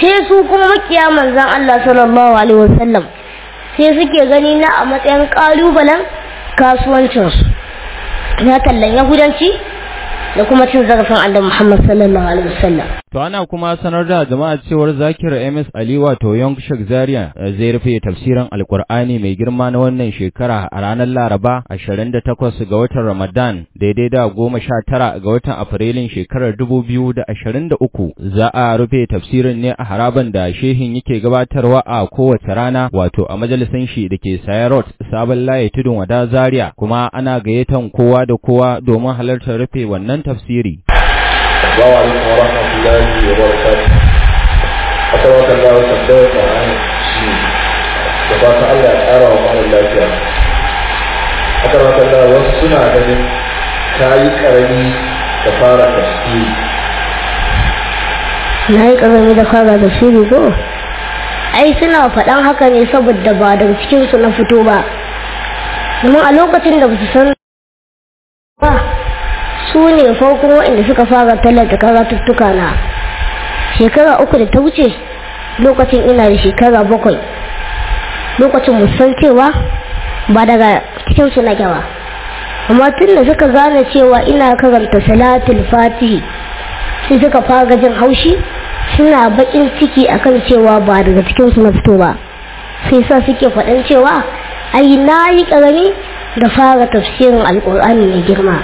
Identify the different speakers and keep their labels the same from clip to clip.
Speaker 1: sai su kuma makiya manzan Allah sallallahu alaihi wasallam sai suke gani na a matsayin kalubalen kasuwancinsu na tallan yahudanci da kuma cin zarafin Allah Muhammad sallallahu alaihi wasallam
Speaker 2: To ana kuma sanar da jama'a cewar Zakir MS Ali wato Young Shek Zaria zai rufe tafsirin Alkur'ani mai girma na wannan shekara a ranar Laraba 28 ga watan Ramadan daidai da 19 ga watan Afrilun shekarar 2023 za a rufe tafsirin ne a haraban da shehin yake gabatarwa a kowace rana wato a majalisan shi da ke Sayarot Sabon Laye Tudun Wada Zaria kuma ana gayyatan kowa da kowa domin halartar rufe wannan tafsiri.
Speaker 3: Assalamu alaikum wa rahmatullahi wa barakatuh. Akwai wata gawa tambayar da an shi da ba ta Allah ya ƙara wa mara lafiya. Akwai wata gawa wasu suna ganin ta yi ƙarami da fara tafsiri.
Speaker 1: na yi ƙarami da fara da shiri ko ai suna faɗan haka ne saboda ba daga cikinsu na fito ba domin a lokacin da ba su san ba su ne farkon waɗanda suka fara tallata karatuttuka na shekara uku da ta wuce lokacin ina da shekara bakwai lokacin musan cewa ba daga cikinsu na ba amma tun da suka gane cewa ina karanta salatul fatihi sai suka fara jin haushi suna bakin ciki akan cewa ba daga cikinsu na fito ba sai sa suke faɗan cewa ai na yi ƙarami da fara tafsirin alƙur'ani mai girma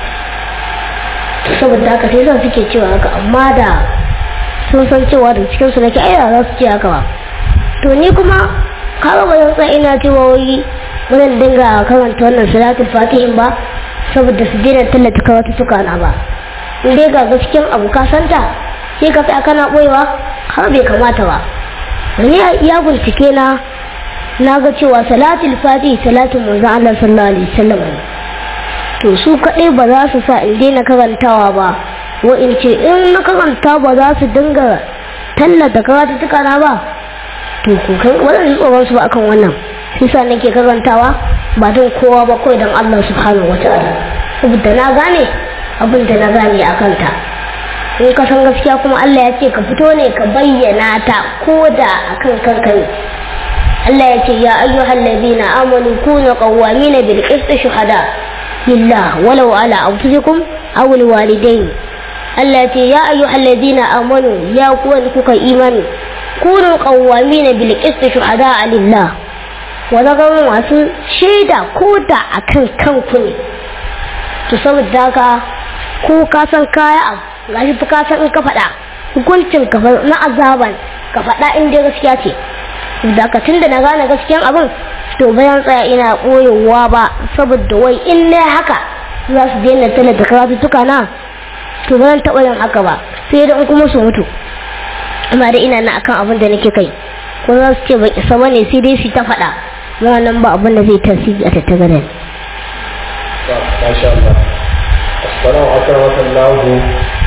Speaker 1: saboda haka sai sa suke cewa haka amma da sun san cewa da cikinsu nake ai za su ce haka ba to ni kuma kaga ba zan tsaya ina cewa wai ba zan dinga karanta wannan salatul fatihin ba saboda su daina tallata karatu suka na ba in dai ga gaskiyan abu ka santa sai ka tsaya kana boyewa har bai kamata ba ni ya bincike na na ga cewa salatul fatihi salatul manzon Allah sallallahu alaihi wasallam to su kaɗai ba za su sa in daina karantawa ba wa in ce in na karanta ba za su dinga tallata karatuttuka na ba to ku kan wannan tsoron su ba akan wannan sai sa nake karantawa ba don kowa ba kawai don Allah subhanahu wataala saboda na gane abin da na gane a kanta in ka san gaskiya kuma Allah ya ce ka fito ne ka bayyana ta ko da akan kanka ne Allah ya ce ya ayyuhal ladina amanu kunu qawwamina bil qist shuhada lillah walau ala anfusikum aw al walidain Allah ya ce ya ayyuhal ladina amanu ya ku wanda kuka imani kunu qawwamina bil qist shuhada lillah wa zama masu shaida ko da akan kanku ne to saboda haka ko ka san kaya abu gashi fa ka san in ka faɗa hukuncin ka na azaban ka faɗa in dai gaskiya ce da ka tunda na gane gaskiyan abin to bayan tsaya ina ɓoyewa ba saboda wai in na haka za su daina talata karatuttuka na to ba zan taɓa yin haka ba sai da in kuma su mutu amma da ina na akan abin da nake kai ko za su ce ban isa ba ne sai dai su ta faɗa wannan ba abin da zai tasiri a tattagare ne.
Speaker 3: Masha Allah. Assalamu alaikum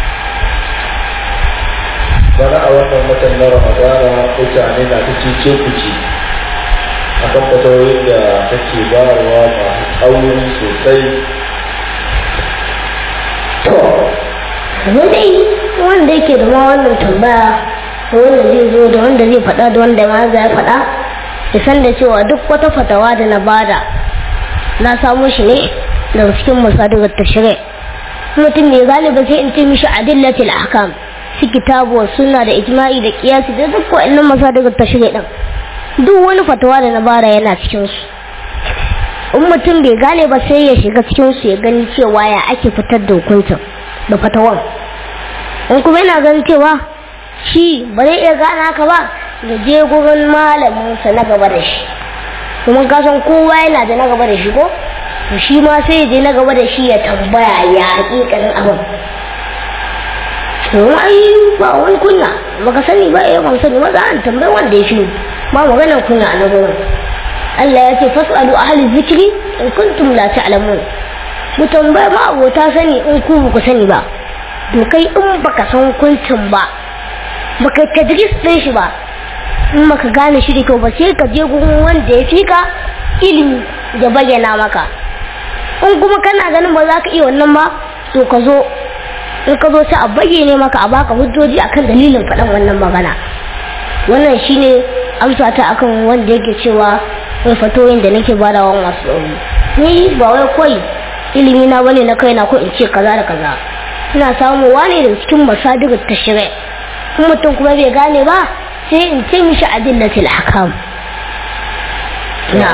Speaker 3: bana a wannan watan na ramadana mutane na ta cice kuce a kan fatawoyin da kake bayarwa masu tsauri sosai
Speaker 1: to yanzu dai wanda yake da ma wannan tambaya da wanda zai zo da wanda zai faɗa da wanda ma zai faɗa ya san da cewa duk wata fatawa da na bada na samo shi ne daga cikin masadirar tashirai mutum mai galiba sai in ce mishi adillatil ahkam su kitabu wa sunna da ijma'i da kiyasi da duk wa'annan masadirar tashirai din duk wani fatawa da na bara yana cikin su in mutum bai gane ba sai ya shiga cikin su ya gani cewa ya ake fitar da hukuncin da fatawan in kuma yana ganin cewa shi ba zai iya gane haka ba da je gurin malaminsa na gaba da shi kuma kasan kowa yana da na gaba da shi ko to shi ma sai ya je na gaba da shi ya tambaya ya hakikanin abin to ai ba wani kunya baka sani ba ya ban sani maza an tambayi wanda ya shi ba maganar kunya a nazarin Allah ya ce fas'alu ahli zikri in kuntum la ta'lamun mu tambaya ma abota sani in ku ba ku sani ba to kai in baka san hukuncin ba baka tadris din shi ba in baka gane shi da kyau ba sai ka je gurin wanda ya fika ilimi da bayyana maka in kuma kana ganin ba za ka iya wannan ba to ka zo in ka zo sai a bayyane maka a baka hujjoji akan dalilin faɗan wannan magana wannan shine amsa ta akan wanda yake cewa wai fatoyin da nake badawa masu tsauri ni ba wai kawai ilimi na bane na kaina ko in ce kaza da kaza ina samuwa ne da cikin masadigar tashri kuma mutum kuma bai gane ba sai in ce mishi adillatul ahkam na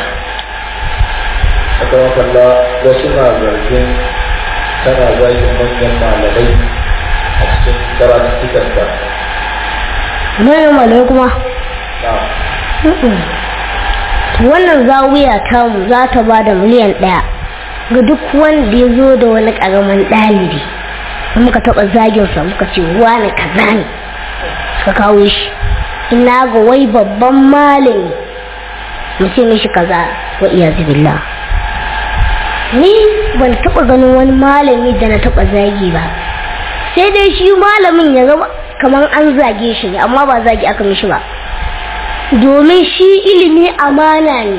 Speaker 3: aka makalla wasu na zargin tana zagin manyan malamai a cikin karatuttukanta
Speaker 1: manyan malamai kuma
Speaker 3: na
Speaker 1: wannan zawiya tamu za ta ba da miliyan ɗaya ga duk wanda ya zo da wani ƙaramin ɗalibi muka taɓa zaginsa muka ce wani kaza ne suka kawo shi ina ga wai babban malami mu ce mishi kaza wa iya billah ni ban taɓa ganin wani malami da na taɓa zagi ba sai dai shi malamin ya zama kamar an zage shi ne amma ba zagi aka mishi ba domin shi ilimi amana ne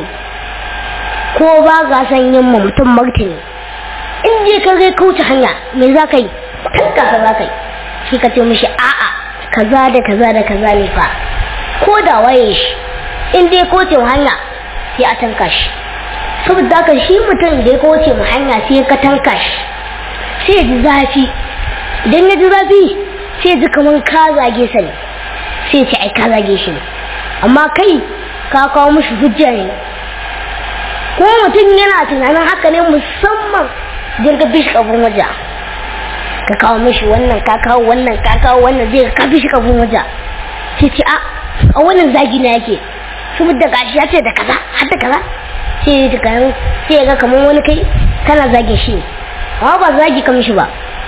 Speaker 1: ko ba ga san yin ma mutum martani in je ka zai kauce hanya me za ka yi kanka ka za ka yi shi ka ce mishi a'a kaza da kaza da kaza ne fa ko da waye shi in dai kauce hanya sai a tanka shi saboda haka shi mutum da ya kauce mu hanya sai ka tanka shi sai ya ji zafi idan ya ji zafi sai ya ji kamar ka zage sa ne sai ya ce ai ka zage shi ne amma kai ka kawo mishi hujja ne ko mutum yana tunanin haka ne musamman jirga bishi kabin waje ka kawo mishi wannan ka kawo wannan ka kawo wannan zai ka bishi kabin waje sai ce a a wannan zagi na yake saboda gashi ya ce da kaza har da kaza sai ya kan sai ya ga kamar wani kai kana zage shi ne amma ba zagi ka mishi ba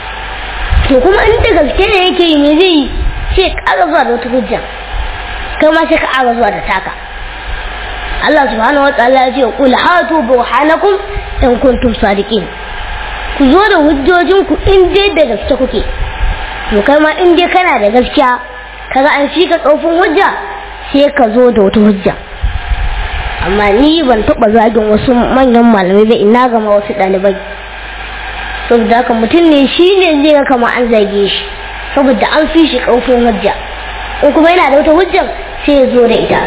Speaker 1: to kuma in da gaske ne yake yi me zai yi sai ya ƙara zuwa da wata hujja kai ma sai ka ƙara zuwa da taka Allah subhanahu wa ta'ala ya ce qul hatu burhanakum in kuntum sadiqin ku zo da hujjojin ku in dai da gaske kuke to kai ma in dai kana da gaskiya kaga an shi ka tsofin hujja sai ka zo da wata hujja amma ni ban taba zagin wasu manyan malamai ba ina gama wasu ɗalibai saboda haka mutum ne shi ne zai ga kama an zage shi saboda an fi shi ƙarfin hujja in kuma yana da wata hujjar sai ya zo da ita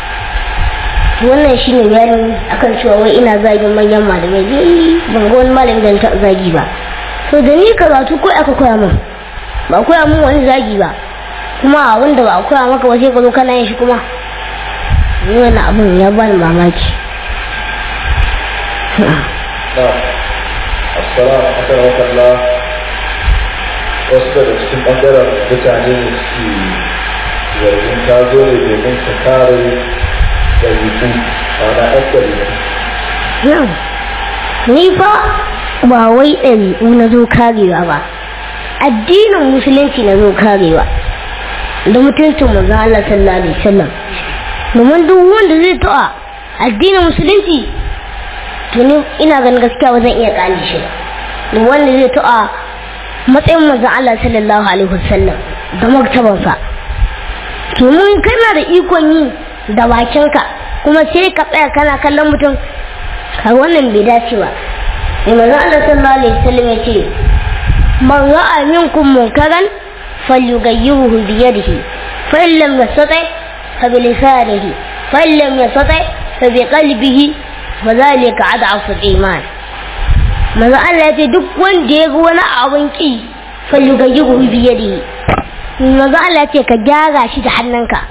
Speaker 1: wannan shi ne bayani akan cewa wai ina zagin manyan malamai ni ban ga wani malami da ta zagi ba to da ni karatu ko aka koya min ba koya min wani zagi ba kuma wanda ba a koya maka ba sai ka zo kana yin shi kuma ni wannan abun ya bani mamaki
Speaker 3: assalamu alaikum warahmatullah wasu daga cikin ɓangaren mutane ne suke zargin ta zo ne domin ta kare ɗabi'u ma'ana ɗan ɗabi'u
Speaker 1: ni fa ba wai ɗabi'u na zo karewa ba addinin musulunci na zo karewa da mutuncin manzo Allah sallallahu alaihi wasallam domin duk wanda zai ta'a addinin musulunci to ni ina ganin gaskiya ba zan iya kale shi da wanda zai ta'a matsayin manzon Allah sallallahu alaihi wasallam da maktabansa to mun kana da ikon yi da bakinka kuma sai ka tsaya kana kallon mutum ka wannan bai dace ba sai manzon Allah sallallahu alaihi wasallam ya ce man ra'a minkum munkaran falyughayyirhu bi yadihi fa in lam yastati fa bi lisanihi fa in lam yastati fa bi qalbihi wa dhalika ad'afu al-iman manzo Allah ya ce duk wanda ya ga wani abun ki falyughayyirhu bi yadihi manzo Allah ya ce ka gyara shi da hannunka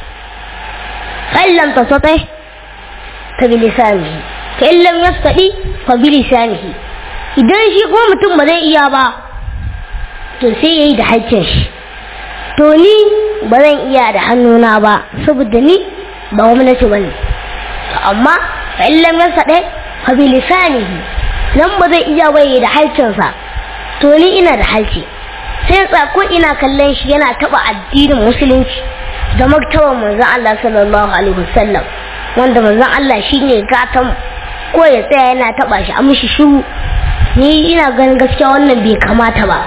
Speaker 1: fa in lam tastati fa bi lisanihi fa in lam yastati fa bi lisanihi idan shi ko mutum ba zai iya ba to sai yayi da haƙƙin shi to ni ba zan iya da hannuna ba saboda ni ba gwamnati ba ne amma fa in lam yastati fa bi lisanihi nan ba zai iya bai da halcinsa to ni ina da halci sai tsako ina kallon shi yana taba addinin musulunci da maktaban manzon Allah sallallahu alaihi wasallam wanda manzon Allah shine gatan ko ya tsaya yana taba shi a mishi shiru ni ina ganin gaskiya wannan bai kamata ba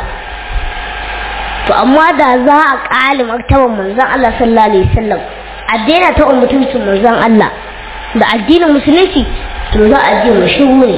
Speaker 1: to amma da za a kali maktaban manzon Allah sallallahu alaihi wasallam a daina taɓa mutuncin manzon Allah da addinin musulunci to za a je mu shiru ne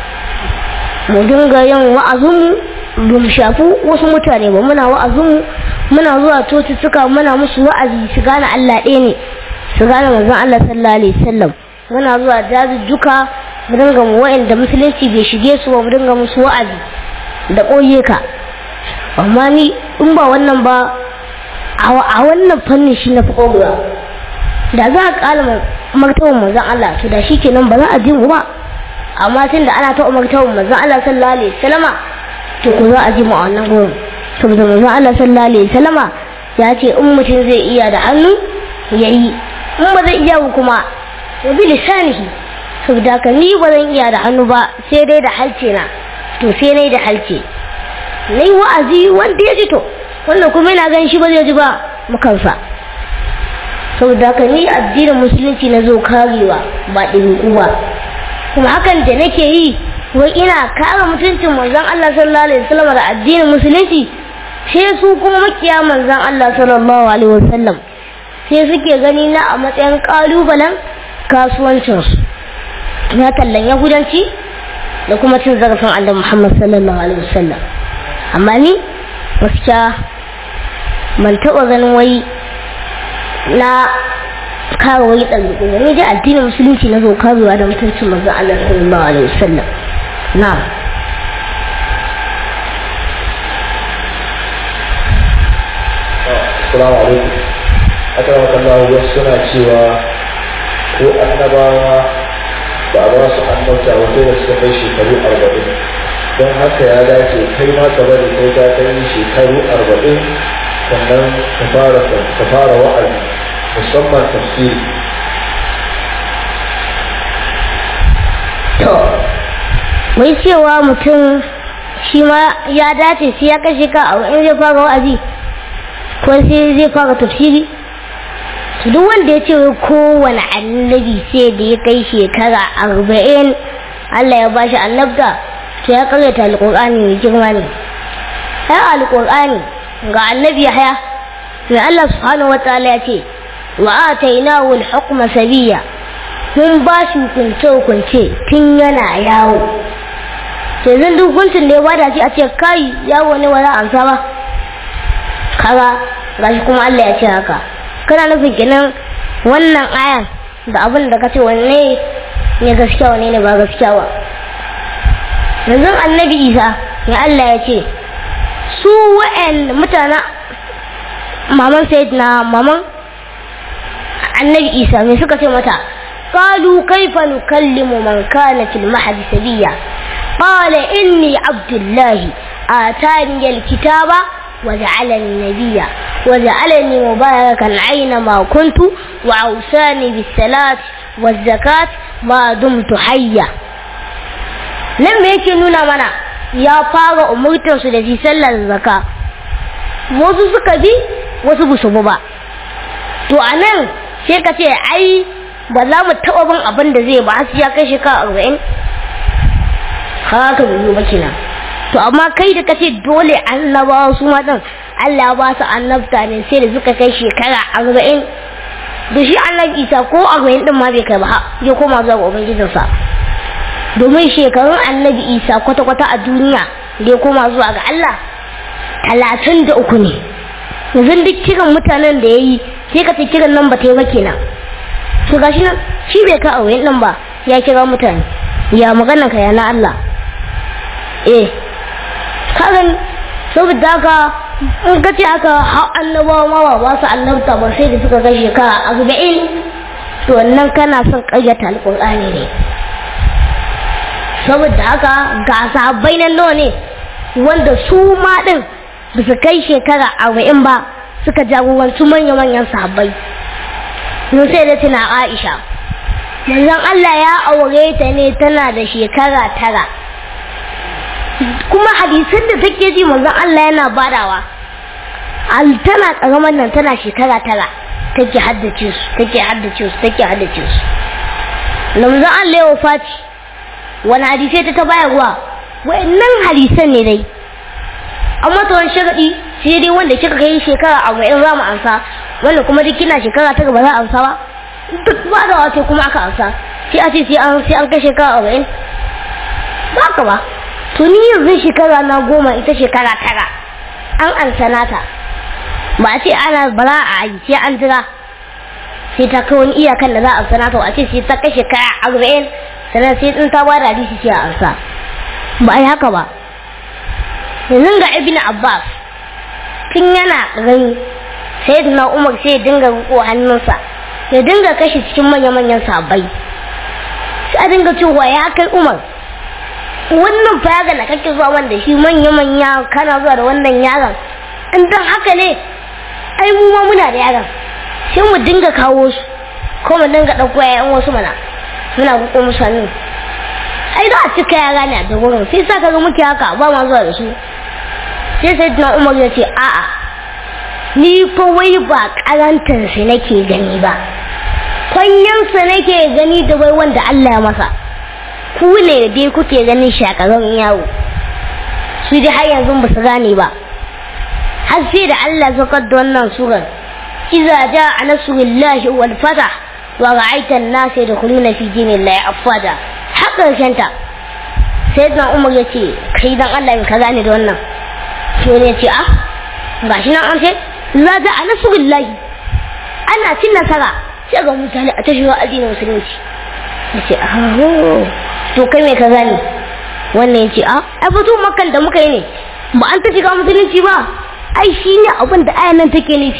Speaker 1: mu dinga yin wa'azinmu ba mu shafi wasu mutane ba muna wa'azinmu muna zuwa cututtuka muna musu wa'azi su gane Allah ɗaya ne su gane manzon Allah sallallahu alaihi wasallam muna zuwa dazuzzuka mu dinga mu wa'anda musulunci bai shige su ba mu dinga musu wa'azi da koye ka amma ni in ba wannan ba a wannan fannin shi na fi kogowa da za a kala martaban manzon Allah to da shi kenan ba za a ji mu ba amma tun da ana taɓa martaban manzon Allah sallallahu alaihi wasallama to ko za a ji mu a wannan gurin saboda manzon Allah sallallahu alaihi wasallama ya ce in mutum zai iya da hannu ya yi in ba zai iya kuma ya bi lisanihi saboda ka ni ba zan iya da hannu ba sai dai da halce na to sai nai da halce nai wa'azi wanda ya ji to wannan kuma yana ganin shi ba zai ji ba mukansa saboda ka ni addinin musulunci na zo karewa ba ɗin ba kuma hakan da nake yi wai ina kare mutuncin manzon Allah sallallahu alaihi wasallam da addinin musulunci sai su kuma makiya manzon Allah sallallahu alaihi wasallam sai suke gani na a matsayin kalubalen kasuwancinsu na tallan yahudanci da kuma cin zarafin Allah Muhammad sallallahu alaihi wasallam amma ni gaskiya ban taɓa ganin wai na kare wani ɗalibin ba ni dai addinin musulunci na zo karewa da mutuncin manzon Allah sallallahu alaihi wasallam na
Speaker 3: Assalamu alaikum. Akan Allah wasu suna cewa ko annabawa ba a ba su annabta wanda da suka kai shekaru arba'in don haka ya dace kai ma ka bari kai ka kai shekaru arba'in sannan ka fara ka fara wa'azi musamman tafsiri
Speaker 1: to wai cewa mutum shi ma ya dace sai ya kashe ka a in zai fara wa'azi ko sai zai fara tafsiri to duk wanda ya ce kowane annabi sai da ya kai shekara arba'in Allah ya bashi annabta to ya karyata alƙur'ani mai girma ne ai alƙur'ani ga annabi haya mai Allah subhanahu wataala ya ce wa atainahu al-hukma sabiya mun ba shi hukunce hukunce tun yana yawo to yanzu duk hukuncin da ya bada shi a ce kai yawo ne ba za a amsa ba kaga gashi kuma Allah ya ce haka kana nufin kenan wannan ayan da abin da kace wanne ne gaskiya wanne ne ba gaskiya ba yanzu annabi Isa ya Allah ya ce su wa'an mutana maman sayyidina maman annabi Isa me suka ce mata قالوا كيف نكلم من كان في المهد سبيا قال إني عبد الله آتاني الكتاب وجعلني نبيا وجعلني مباركا أينما كنت وأوصاني بالصلاة والزكاة ما دمت حيا لما yake nuna mana ya fara umurtarsu da shi sallar zaka wasu suka bi wasu ba su ba to a nan sai ka ce ai ba za mu taɓa bin abin da zai ba har ya kai shekara arba'in haka bai yi ba kenan to amma kai da kace dole annabawa su ma din Allah ba su annabta ne sai da suka kai shekara arba'in da shi annabi isa ko arba'in din ma bai kai ba ya koma zuwa ga ubangijinsa domin shekarun annabi isa kwata-kwata a duniya da ya koma zuwa ga Allah talatin da uku ne yanzu duk kiran mutanen da ya yi sai ka ce kiran nan ba ta yi ba kenan to gashi nan shi bai ka auren nan ba ya kira mutane ya magana ka ya na Allah eh kagan saboda haka in ka ce aka hau annabawa ma ba ba su annabta ba sai da suka kai shekara arba'in to wannan kana son ƙaryata alƙur'ani ne saboda haka ga sahabbai nan nawa ne wanda su ma ɗin ba su kai shekara arba'in ba suka jagoranci manya-manyan sahabbai mun sai da tuna Aisha manzon Allah ya aure ta ne tana da shekara tara kuma hadisan da take ji manzon Allah yana badawa al tana karamar nan tana shekara tara take haddace su take haddace su take haddace su manzon Allah ya wafati wani hadisai ta ta bayarwa wayannan hadisan ne dai amma to wani shagadi sai dai wanda kika kai shekara arba'in za mu ansa wanda kuma duk kina shekara ta ba za a amsa ba duk ba da wace kuma aka amsa sai a ce sai an sai an kai shekara arba'in ba ka ba to ni yanzu shekara na goma ita shekara tara an ansa nata ba a ce ana ba za a yi sai an jira sai ta kai wani iyakan da za a sana to a ce sai ta kashe kaya arba'in sannan sai in ta bada hadisi ce a ansa ba a yi haka ba yanzu ga ibn abbas tun yana gani sai na umar sai ya dinga riko hannunsa ya dinga kashe cikin manya-manyan sabai sai a dinga cewa ya kai umar wannan fayaga da kake zuwa wanda shi manya-manya kana zuwa da wannan yaron in dan haka ne ai mu ma muna da yaron sai mu dinga kawo su ko mu dinga ɗauko yayan wasu mana muna riko musu hannu ai za a cika yara ne a da wurin sai sa ka ga muke haka ba ma zuwa da su sai sai na umar ya ce a'a ni fa wai ba karantarsa nake gani ba kwanyansa nake gani da wai wanda Allah ya masa ku ne da dai kuke ganin shakarar yawo su dai har yanzu ba su gane ba har sai da Allah zakar da wannan surar iza jaa nasrullahi wal fatah wa ra'aita an-nas yadkhuluna fi dinillahi afwada har karshen ta sai dan Umar ya ce kai dan Allah ka gane da wannan sai ne ce ah gashi nan an ce za ta a nasurullahi ana cin nasara sai ga mutane a tashiwa addinin musulunci ya ce aho to kai me ka gani wannan ya ce a ai fito makan da muka yi ne ba an ta shiga musulunci ba ai shi ne abin da ayan nan take nufi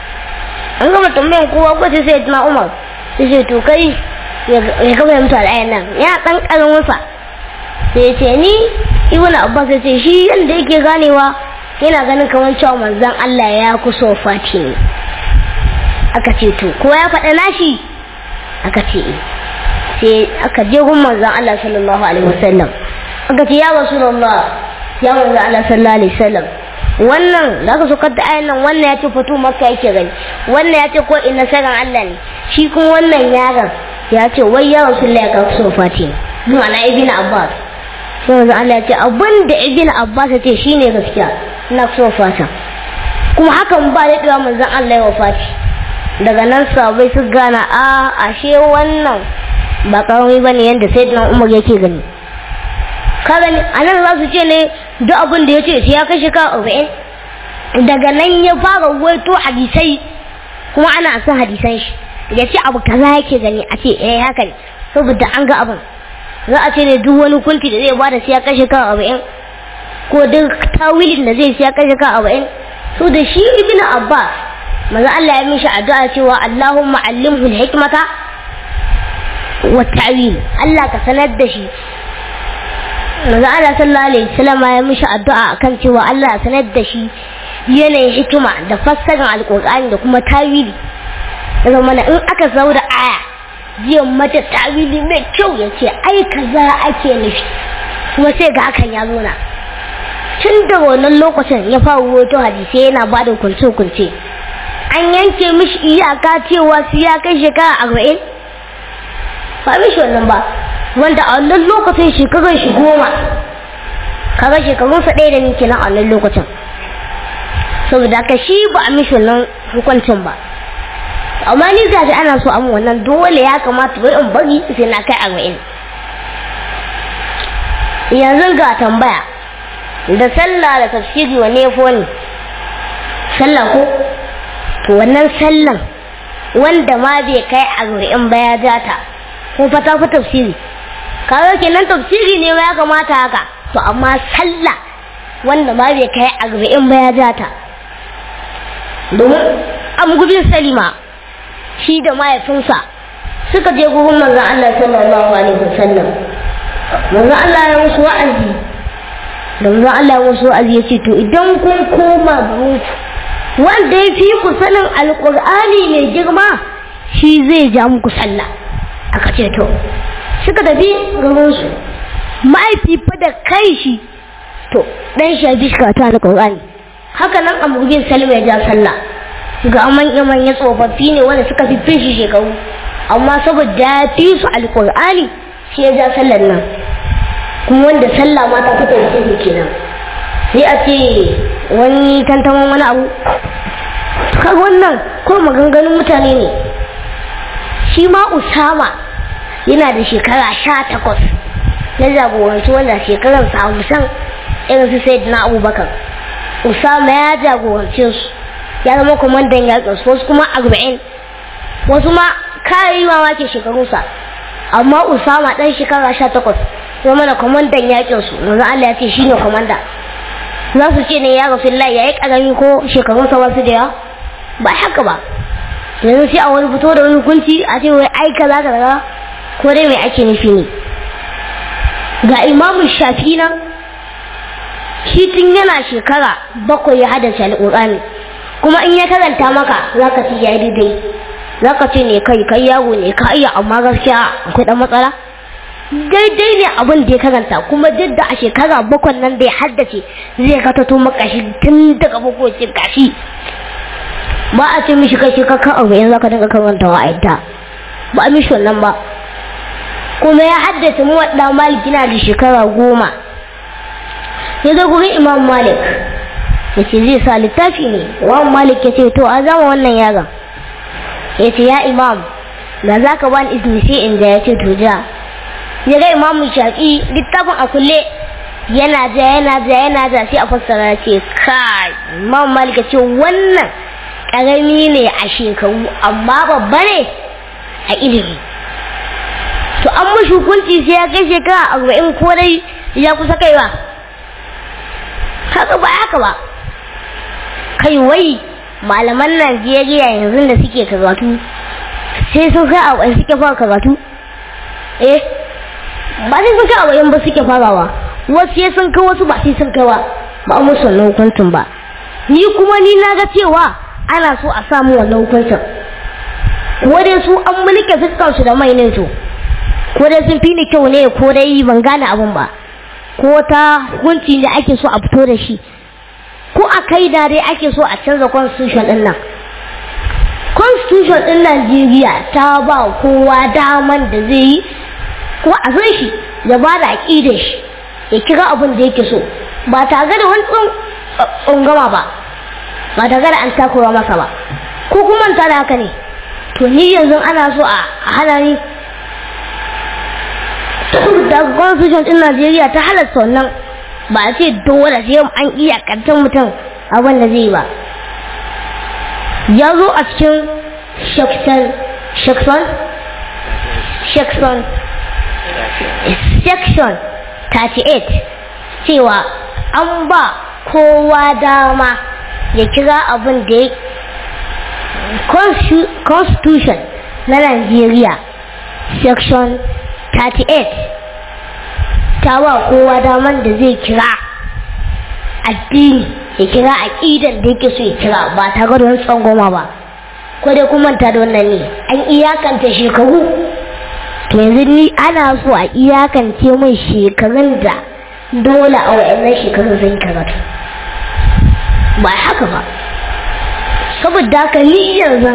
Speaker 1: an gama tambayan kowa ko sai sai na umar sai ce to kai ya gama ya mutu ayan nan ya dan karamin sa sai ya ce ni ibn abbas ya ce shi yanda yake ganewa yana ganin kamar cewa manzon Allah ya kuso fati ne aka ce to ko ya faɗa nashi aka ce sai aka je gun manzon Allah sallallahu alaihi wasallam aka ce ya rasulullah ya manzon Allah sallallahu alaihi wasallam wannan da aka so da ayan nan wannan ya ce fito makka yake gani wannan ya ce ko ina saran Allah ne shi kuma wannan yaron ya ce wai ya rasulullah ya kuso fati ne ma'ana ibn abbas sai manzon Allah ya ce abin da ibn abbas ya ce shine gaskiya na so fata kuma hakan ba da ɗewa manzon Allah ya wafati daga nan sabai su gana a ashe wannan ba karami bane yadda sai dan Umar yake gani ka gani anan za su ce ne duk abin da ya ce sai ya kashe ka arba'in daga nan ya fara waito hadisai kuma ana son hadisan shi ya ce abu kaza yake gani a ce eh haka ne saboda an ga abin za a ce ne duk wani kunti da zai bada sai ya kashe ka arba'in ko duk tawilin da zai siya kashe ka arba'in so da shi ibn abbas maza Allah ya mishi addu'a cewa Allahumma allimhu hikmata wa ta'wil Allah ka sanar da shi maza Allah sallallahu alaihi wasallam ya mishi addu'a akan cewa Allah ya sanar da shi yanayin hikima da fassarar alkur'ani da kuma tawili daga mana in aka sau da aya jiya mata tawili mai kyau ya ce ai kaza ake nufi kuma sai ga hakan ya zo na tun da wannan lokacin ya fara wato hadisai yana ba da kunce-kunce an yanke mishi iyaka cewa su ya kai shekara arba'in ba mishi wannan ba wanda a wannan lokacin shekarar shi goma kaga shekarunsa ɗaya da nake nan a wannan lokacin saboda ka shi ba a mishi wannan hukuncin ba amma ni gashi ana so amma wannan dole ya kamata bai in bari sai na kai arba'in yanzu ga tambaya da sallah da tafsiri wa nefo ne sallah ko to wannan sallan wanda ma bai kai arba'in ba ya jata ko fata fi tafsiri kaga kenan tafsiri ne ya kamata haka to amma sallah wanda ma bai kai arba'in ba ya jata domin amgubin salima shi da mahaifinsa suka je gurin manzon Allah sallallahu alaihi wasallam manzon Allah ya musu wa'azi da manzon Allah ya musu wa'azi ya ce to idan kun koma garin ku wanda ya fi ku sanin alqur'ani mai girma shi zai ja muku sallah aka ce to suka tafi garin su mahaifi fa da kai shi to dan shi bi shi ta alqur'ani haka nan amurgin salma ya ja sallah ga manya-manya tsofaffi ne wanda suka fi fin shi shekaru amma saboda ya fi su alkur'ani shi ya ja sallar nan kuma wanda sallah ma ta fita da shi kenan sai a ce wani tantaman wani abu kaga wannan ko maganganun mutane ne shi ma usama yana da shekara sha takwas na jagoranci wanda shekarar sa hamsin irin su sai na abubakar usama ya jagorance su ya zama kwamandan yakin su wasu kuma arba'in wasu ma kayi mamaki shekarunsa amma usama dan shekara sha takwas ya mana kwamandan yakin su manzo Allah ya ce shine kwamanda za su ce ne ya rasu Allah ya yi karami ko shekarunsa wasu da yawa ba haka ba yanzu sai a wani fito da wani hukunci a ce wai ai kaza kaza ko dai mai ake nufi ne ga imamu shafi nan shi tun yana shekara bakwai ya haddace alƙur'ani kuma in ya karanta maka za ka ci ya daidai za ka ce ne kai kai yawo ne ka iya amma gaskiya akwai ɗan matsala daidai ne abin da ya karanta kuma duk da a shekara bakwai nan da ya haddace zai katato maka shi tun daga bakwai ce gashi ba a ce mishi kai shekaka arba'in za ka dinga karantawa a yadda ba a mishi wannan ba kuma ya haddace mu wadda malik yana da shekara goma ya zo gurin imam malik ya ce zai sa littafi ne imam malik ya ce to a zama wannan yaron ya ce ya imam da za ka bani izini sai in ja ya ce to ja ya ga imam shafi littafin a kulle yana ja yana ja yana ja sai a fassara ya ce kai imam malik ya ce wannan karami ne a shekaru amma babba ne a ilimi to an mashi hukunci sai ya kai shekara arba'in ko dai ya kusa kaiwa haka ba haka ba kai wai malaman najeriya yanzu da suke karatu sai sun kai arba'in suke fara karatu eh ba sai sun kai arba'in ba suke farawa wasu sai sun kai wasu ba sai sun kai ba ba a musu wannan hukuncin ba ni kuma ni na ga cewa ana so a samu wannan hukuncin ko dai su an mulke fuskansu da mai ne to ko dai sun fi ni kyau ne ko dai ban gane abin ba ko ta hukunci da ake so a fito da shi ko a kai da dai ake so a canza constitution din nan constitution din Najeriya ta ba kowa daman da zai yi ko a san shi ya ba da aƙidar shi ya kira abin da yake so ba tare da wani tsungama ba ba tare da an takura masa ba ko kuma ta da haka ne to ni yanzu ana so a hana ni da constitution din Najeriya ta halasta wannan ba a ce dole sai an iya kantan mutum abin da zai ba ya zo a cikin section section section section 38 cewa an ba kowa dama ya kira abin da ya constitution na Najeriya section 38 ta ba kowa daman da zai kira addini ya kira aƙidan da yake so ya kira ba tare da wani tsangoma ba ko dai kuma ta da wannan ne an iyakanta shekaru to yanzu ni ana so a iyakance mai shekarun da dole a wa'annan shekarun zai karatu ba haka ba saboda haka ni yanzu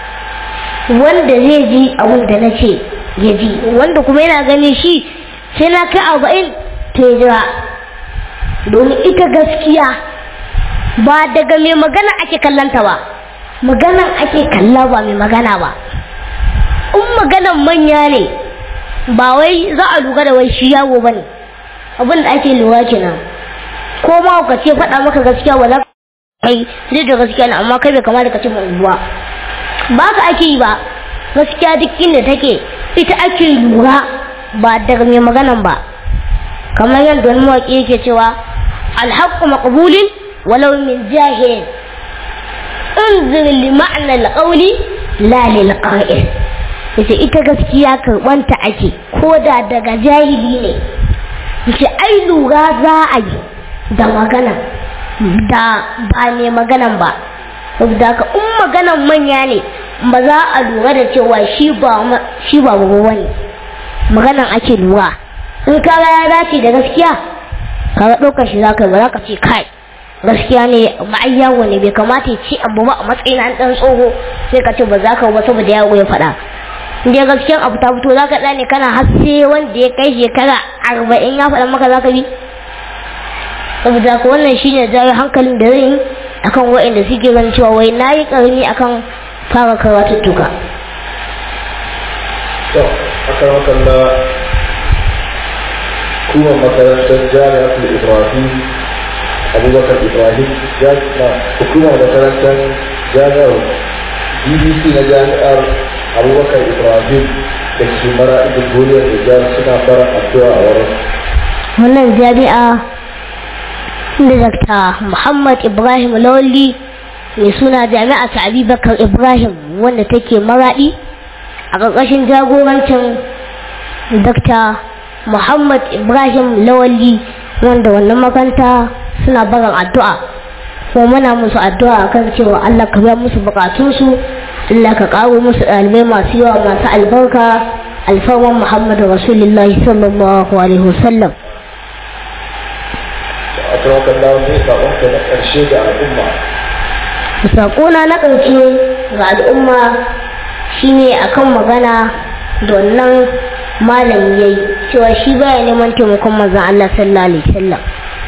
Speaker 1: wanda zai ji abin da na ce ya ji wanda kuma yana ganin shi sai na kai arba'in to ya jira domin ita gaskiya ba daga mai magana ake kallanta ba maganan ake kalla ba mai magana ba in maganan manya ne ba wai za a lura da wai shi yawo ba ne abin da ake lura kenan ko ma ka ce faɗa maka gaskiya ba za kai zai da gaskiya ne amma kai bai kamata ka ce mai ba ba ka ake yi ba gaskiya duk inda take ita ake lura ba daga mai maganan ba kamar yadda wani mawaƙi yake cewa alhaqqu maqbulin walau min jahil انظر لمعنى القول لا للقائل yace ita gaskiya karɓanta ake ko da daga jahili ne yace ai lura za a yi da magana da ba ne maganan ba saboda ka in maganan manya ne ba za a lura da cewa shi ba shi ba ne maganan ake lura in ka ya dace da gaskiya ka ga ɗaukar shi za ka ba za ka ce kai gaskiya ne ma'ai yawo ne bai kamata ya ce abu ba a matsayin an ɗan tsoho sai ka ce ba za ka ba saboda yawo ya faɗa inda gaskiyan abu ta fito za ka ɗane kana hasse wanda ya kai shekara arba'in ya faɗa maka za ka bi saboda ka wannan shine jawo hankalin da zai yi akan wa'inda suke ganin cewa wai na yi ƙarni akan fara karatuttuka.
Speaker 3: to akan wakalla kuma makarantar jami'atul ibrahim abubakar ibrahim jami'a hukumar makarantar jami'ar bbc na jami'ar abubakar ibrahim da ke mara ibn duniyar nijar suna fara addu'a a wurin
Speaker 1: wannan jami'a da Dr. Muhammad Ibrahim Lawli mai suna jami'a ta Abubakar Ibrahim wanda take maraɗi a ƙarƙashin jagorancin Dr. Muhammad Ibrahim Lawli wanda wannan makanta suna barin addu'a kuma muna musu addu'a kan cewa Allah ka biya musu bukatunsu Allah ka ƙaro musu ɗalibai masu yawa masu albarka alfarman Muhammadu Rasulullahi sallallahu alaihi wasallam
Speaker 3: a tawakan lawan ne saƙonka na ƙarshe ga al'umma
Speaker 1: saƙona na ƙarshe ga al'umma shine akan magana da wannan malam yayi cewa shi baya neman taimakon manzon Allah sallallahu alaihi wasallam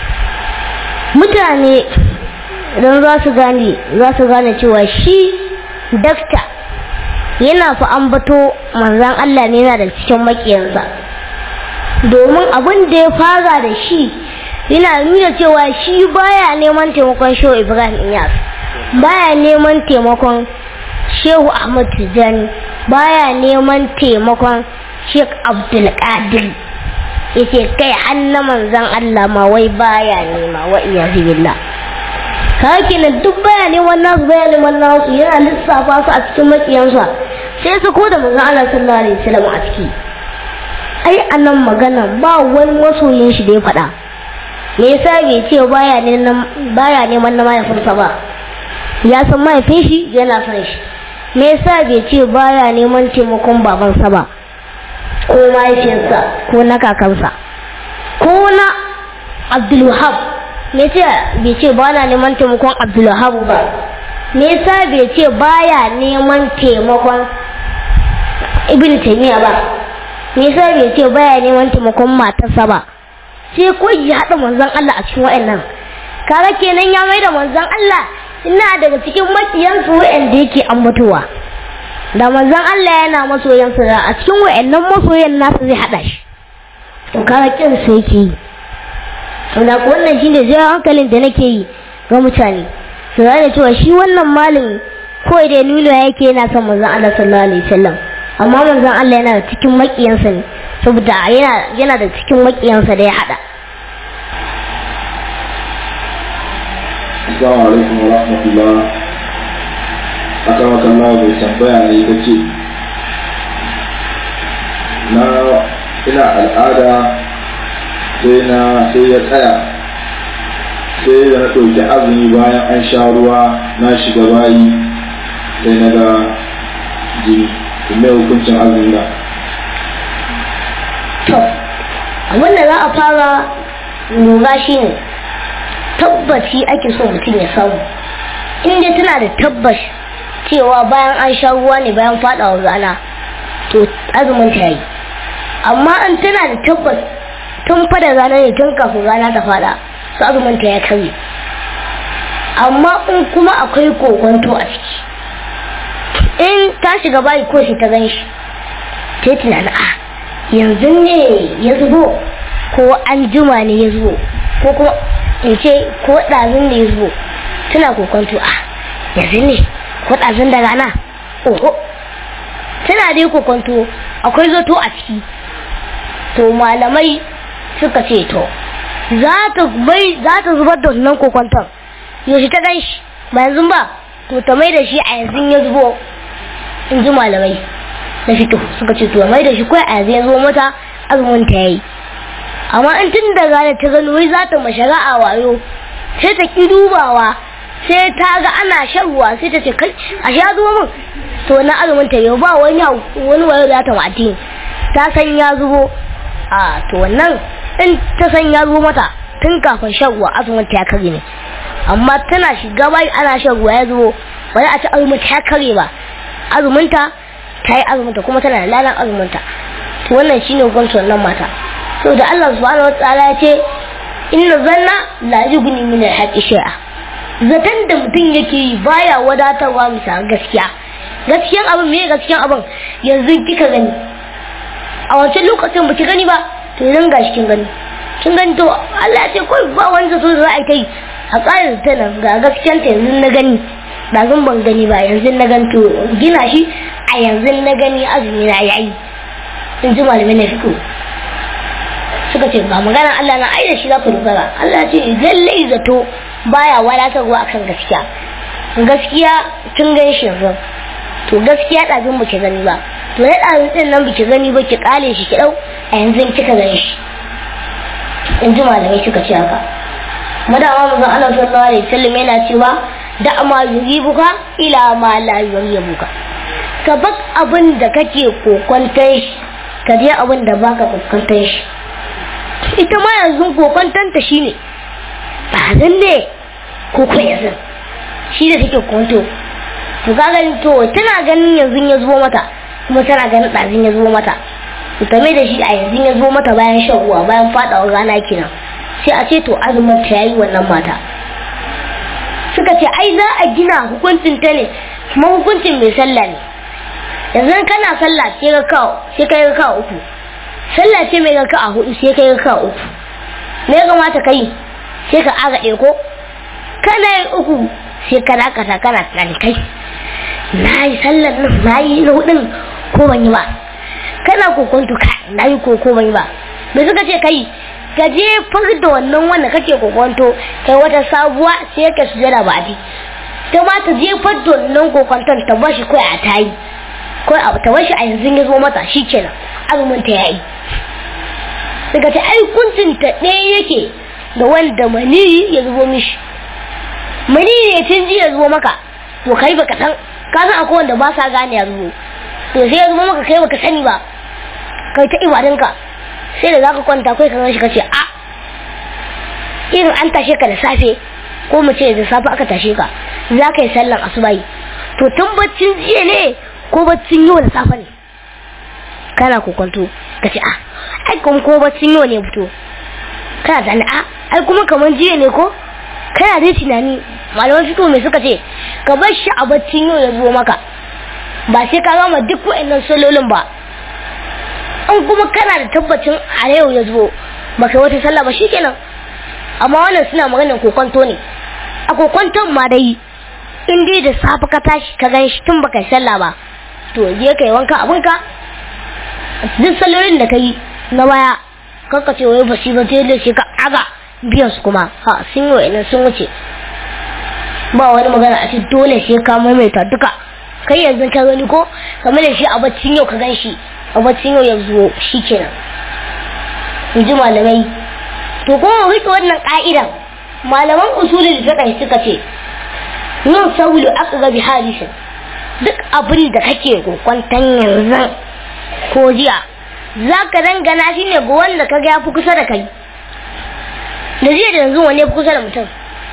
Speaker 1: mutane idan za su gane za su gane cewa shi dakta yana fa ambato manzon Allah ne yana da cikin makiyansa domin abin da ya fara da shi yana nuna cewa shi baya neman taimakon shehu ibrahim iyas baya neman taimakon shehu ahmad tijjani baya neman taimakon sheikh abdulkadir yace kai hannu manzon allah ma wai baya nema wa iyazu billah kake nan duk baya neman nasu baya neman nasu yana lissafa su a cikin makiyansa sai su ko da manzon allah sallallahu alaihi wasallam a ciki ai anan magana ba wani masoyin shi da ya faɗa me yasa bai ce baya neman baya neman na mahaifinsa ba ya san mahaifin shi yana son shi me yasa bai ce baya neman taimakon babansa ba ko mahaifinsa ko na kakansa ko na abdulwahab me ce bai ce ba na neman taimakon abdulwahab ba me yasa bai ce baya neman taimakon ibn taymiya ba me yasa bai ce baya neman taimakon matarsa ba sai ko ya haɗa manzon Allah a cikin wa'annan kaga kenan ya mai da manzon Allah ina daga cikin makiyansu wa'anda yake ambatowa da manzon Allah yana masoyansa da a cikin wa'annan masoyan nasa zai haɗa shi to kaga kin sai yake yi to da wannan shine zai hankalin da nake yi ga mutane su gane cewa shi wannan malami ko da nuna yake yana son manzon Allah sallallahu alaihi wasallam amma manzon Allah yana da cikin makiyansa ne saboda yana yana da cikin makiyansa da ya hada
Speaker 3: Assalamu alaikum wa rahmatullah aka maka Allah bai tambaya ne ta ce na ina al'ada sai na sai ya tsaya sai da na ɗauki azumi bayan an sha ruwa na shiga bayi sai na ga jini mai hukuncin azumi na
Speaker 1: to abin da za a fara lura shi ne tabbaci ake so mutum ya samu in dai tana da tabbas cewa bayan an sha ruwa ne bayan faɗawa rana to azumin ta yi amma in tana da tabbas tun fada rana ne tun kafin rana ta faɗa su azumin ta ya karye amma in kuma akwai kokonto a ciki in ta shiga bayi ko shi ta gan shi ta yi tunanin a yanzu ne ya zubo ko an juma ne ya zubo ko kuma in ce ko ɗazun ne ya zubo tana kokonto a yanzu ne ko ɗazun da rana oho tana dai kokonto akwai zato a ciki to malamai suka ce to za ta bai za ta zubar da wannan kokonton yaushe ta gan shi ba yanzu ba to ta mai da shi a yanzu ya zubo in ji malamai na fito suka ce to mai da shi kawai a yanzu ya zo mata azumin ta yayi amma in tun da gane ta gano wai za ta mashara a wayo sai ta ki dubawa sai ta ga ana shan ruwa sai ta ce kai a sha zuwa min to na azumin ta yau ba wani wani wayo za ta mati ta san ya zubo a to wannan in ta san ya zubo mata tun kafin shan ruwa azumin ta ya kare ne amma tana shiga bai ana shan ruwa ya zubo ba za a ci azumin ta ya kare ba azuminta ta yi azuminta kuma tana da lalan azuminta to wannan shine hukuncin wannan mata so da Allah subhanahu wa ta'ala ya ce inna zanna la yughni min al-haqqi shay'a zaton da mutum yake yi baya wadatarwa bisa gaskiya gaskiyan abin me gaskiyan abin yanzu kika gani a wancan lokacin ba ki gani ba to yanzu ga shi kin gani kin gani to Allah ya ce kawai ba wani zato za a yi ta yi a tsarin ta nan ga gaskiyan ta yanzu na gani ɗazun ban gani ba yanzu na ganto gina shi a yanzu na gani azumi na yayi in ji malamai na fiko suka ce ba magana Allah na ai da shi za ku dogara Allah ce lallai zato baya wadatarwa akan gaskiya gaskiya tun gan shi yanzu to gaskiya ɗazun ba ki gani ba to na ɗazun ɗin nan ba ki gani ba ki ƙale shi ki ɗau a yanzu kika gani shi in ji malamai suka ce haka madama mu zan Allah sallallahu alaihi wasallam yana cewa da ma yuribuka ila ma la yuribuka ka bak abin da kake kokwantar shi ka je abin da baka kokwantar shi ita ma yanzu kokwantanta shine ba zan ne ko ko yanzu shi da take kwanto to ka gani to tana ganin yanzu ya zo mata kuma tana ganin ɗazin ya zo mata to ta mai da shi a yanzu ya zo mata bayan shan ruwa bayan faɗawa rana kenan sai a ce to azumin ta yayi wannan mata suka ce ai za a gina hukuncin ta ne kuma hukuncin mai sallah ne yanzu kana sallah sai ka kawo sai ka yi kawo uku sallah ce mai ka a hudu sai ka yi kawo uku me ya kamata ka yi sai ka aga ko kana yin uku sai ka dakata kana tunani kai na yi sallar nan na yi na hudun ko ban yi ba kana kokonto ka na yi ko ko ban yi ba me suka ce kai ka je da wannan wanda kake kokonto kai wata sabuwa sai ka sujada ba ji ta ma ta je da wannan kokonton ta bashi kai a tayi kai a ta bashi a yanzu ya zo mata shikenan azumin ta yayi daga ta ai kuncin ta ɗaya yake da wanda maniyi ya zubo mishi maniyi ne tun ji ya zubo maka to kai baka san ka san akwai wanda ba sa gane ya zubo to sai ya zubo maka kai baka sani ba kai ta ibadinka sai da zaka kwanta kai kan shi kace a irin an tashe ka da safe ko mu ce da safe aka tashe ka za ka yi sallan asubahi to tun baccin jiya ne ko baccin yau da safe ne kana kokonto ka ce a ai kuma ko baccin yau ne fito kana da a ai kuma kamar jiya ne ko kana dai tunani malaman fito mai suka ce ka bar shi a baccin yau ya zo maka ba sai ka gama duk wa'annan salolin ba in kuma kana da tabbacin a yau ya zo baka wata sallah ba shikenan amma wannan suna maganin kokonto ne a kokonton ma dai in dai da safe ka tashi ka gan shi tun baka sallah ba to je ka yi wanka abinka duk sallolin da ka yi na baya kanka ce wai basi ba sai da shi ka aga biyan su kuma ha sun yi wa'annan sun wuce ba wani magana a ce dole sai ka maimaita duka kai yanzu ka gani ko kamar da shi a baccin yau ka gan shi a baccin yau ya zo shi kenan in ji malamai to kuma rike wannan ka'idan malaman usulul fiqh suka ce yin saulu aqra bi hadisin duk abin da kake kokwantan yanzu ko jiya zaka dangana shi ne ga wanda ka ga yafi kusa da kai da jiya da yanzu wani yafi kusa da mutum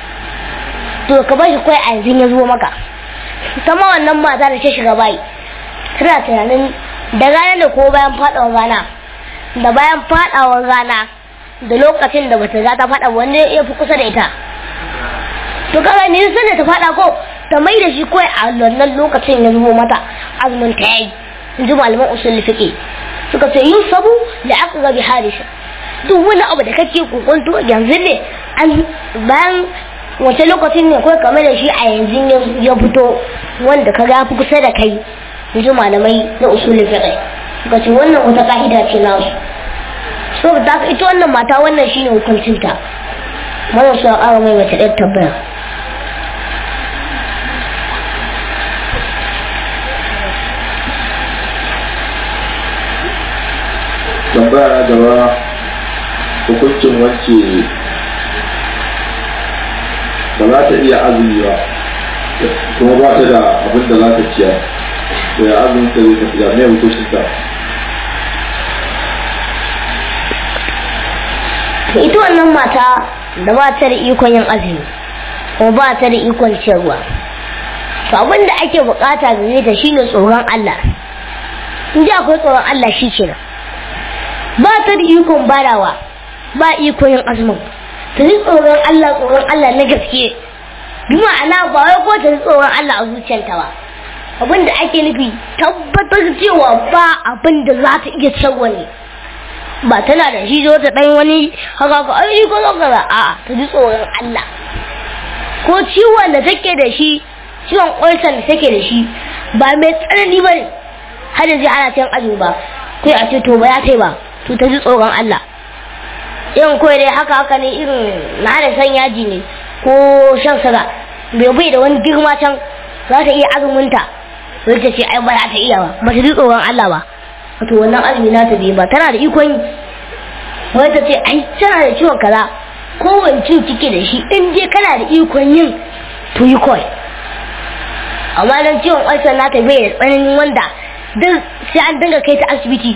Speaker 1: to ka bar shi kai a yanzu ya zo maka ta ma wannan mata da ta shiga bayi tana tunanin da ranar da ko bayan fadawar rana da bayan fadawar rana da lokacin da bata za ta fada wanda ya fi kusa da ita to kaga ne sai da ta fada ko ta mai da shi kawai a wannan lokacin ya zubo mata azumin ta yayi in ji malaman usul fiqi suka ce yin sabu da aka ga bi hadisa duk wani abu da kake kokonto yanzu ne an bayan wace lokacin ne kawai kamar da shi a yanzu ya fito wanda ka ga fi kusa da kai in ji malamai na usul fiqi suka ce wannan wata ka'ida ce na su so da ita wannan mata wannan shine hukuncinta mana su ƙara mai mace ɗaya tabbaya
Speaker 3: tambaya na gaba hukuncin wacce ba za ta iya azumi ba kuma ba ta da abin da za ta ciyar to ya azumin ta zai tafiya mai hukuncin ta
Speaker 1: ita wannan mata da ba ta da ikon yin azumi kuma ba ta da ikon ciyarwa to abin da ake bukata gare ta shine tsoron Allah in ji akwai tsoron Allah shi kenan ba ta da ikon barawa ba ikon yin azumin ta ji tsoron Allah tsoron Allah na gaske bi ma'ana ba wai ko ta ji tsoron Allah a zuciyarta ba abin da ake nufi tabbatar cewa ba abin da za ta iya ciyarwa ne ba tana da shi zo ta dan wani haka ko ai ko zo kaza a ta ji tsoron Allah ko ciwon da take da shi ciwon ulcer da take da shi ba mai tsanani ba ne har yanzu ana cin azumi ba kai a ce to ba ya kai ba to ta ji tsoron Allah irin kawai dai haka haka ne irin na da san yaji ne ko shan siga bai bai da wani girma can za ta iya azuminta sai ta ce ai ba za ta iya ba ba ta ji tsoron Allah ba wato wannan azumi na ta bai ba tana da ikon yi wai ta ce ai tana da ciwon kaza kowane ciwo kike da shi in je kana da ikon yin to yi kawai amma dan ciwon ulcer na ta bai da tsananin wanda duk sai an dinga kai ta asibiti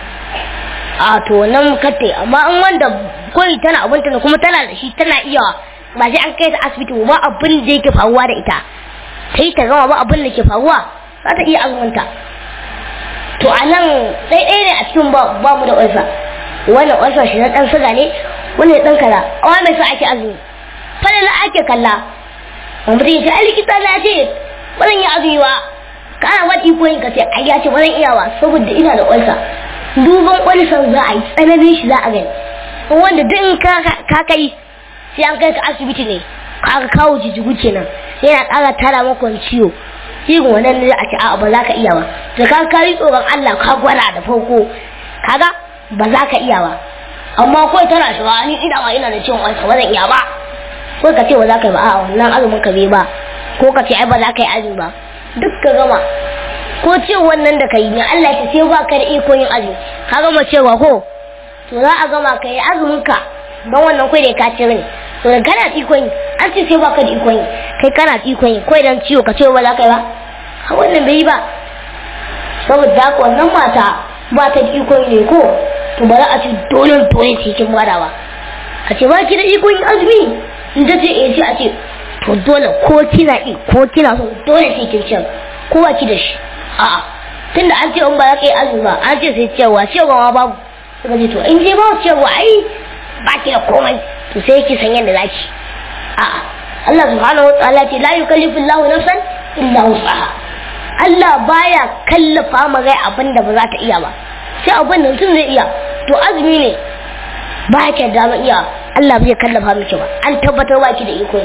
Speaker 1: a to nan katte amma in wanda koyi tana abinta ne kuma tana da shi tana iya ba sai an kai ta asibiti ba abin da yake faruwa da ita sai ta gama ba abin da ke faruwa za ta iya azumunta to a nan ɗaiɗai ne a cikin ba mu da ulcer wannan ulcer shi na ɗan suga ne wannan ɗan kaza amma mai sa ake azumi falala ake kalla mutum ya ce ai likita na ce ba zan yi azumi ba kana wata iko yin ka ce ai ya ce ba zan iya ba saboda ina da ulcer duban ulcer za a yi tsananin shi za a gani wanda duk ka kai sai an kai ka asibiti ne ka kawo jijigu kenan yana ƙara tara maka wani ciwo irin wannan ne a ce a'a ba za ka iya ba da ka kari tsoron Allah ka gwada da farko kaga ba za ka iya ba amma kawai tana shiga ni ina ma ina da ciwon ulcer ba zan iya ba ko ka ce ba za ka yi ba a'a wannan azumin ka bai ba ko ka ce ai ba za ka yi azumi ba duk ka gama ko ce wannan da ka yi ne Allah ya ce ba ka da iko yin azumi ka gama cewa ko to za a gama ka yi azumin ka don wannan kai da ka ci ne to da kana da iko yin an ce sai ba ka da iko yin kai kana da iko yin kai dan ciwo ka ce ba za ka yi ba ha wannan bai yi ba saboda haka wannan mata ba ta da iko yin ne ko to ba za a ce dole dole sai kin bada ba a ce ba ki da iko yin azumi in ta ce eh sai a ce to dole ko kina yi ko kina so dole sai kin ci ko ba ki da shi a'a tunda an ce in ba za ka yi azumi ba an ce sai cewa cewa ma babu suka ce to in je ba cewa ai ba ki da komai to sai ki san yadda zaki a'a Allah subhanahu wa ta'ala ce la yukallifu Allahu nafsan illa wus'aha Allah baya kallafa ma gai abin da ba za ta iya ba sai abin da mutum zai iya to azumi ne ba ki da iya Allah bai kallafa miki ba an tabbatar ba ki da iko